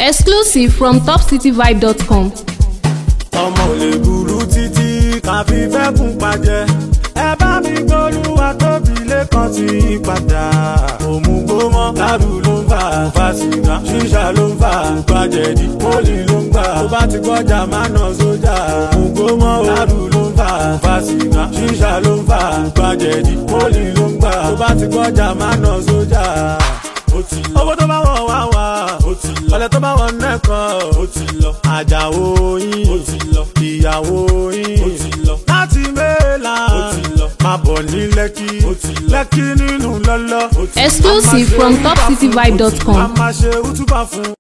Exclusive from topcityvibe.com. ọmọ ò lè burú títí ká fi fẹ́ kún pàjẹ́ ẹ bá mi gbólúwa tóbi lẹ́kan tí í padà òmùgbómọ ládùú ló ń fà fà sìgá ṣíṣà ló ń fà gbàjẹ̀dì pólì ló ń gbà tó bá ti gbọ́jà má nà sójà òmùgbómọ ládùú ló ń fà fà sìgá ṣíṣà ló ń fà gbàjẹ̀dì pólì ló ń gbà tó bá ti gbọ́jà má nà sójà ó ti lọ. owó tó bá wọ̀ wá wá ó ti lọ. ọ̀lẹ́ tó bá wọ̀ nẹ́kan ó ti lọ. àjàwó yín ó ti lọ. ìyàwó yín ó ti lọ. láti mẹ́la ó ti lọ. máa bọ̀ ní lẹ́kí ó ti lọ. lẹ́kí nínú lọ́lọ́ ó ti lọ. Exclusive from topcityvibe.com. a máa ṣe útúbà fún.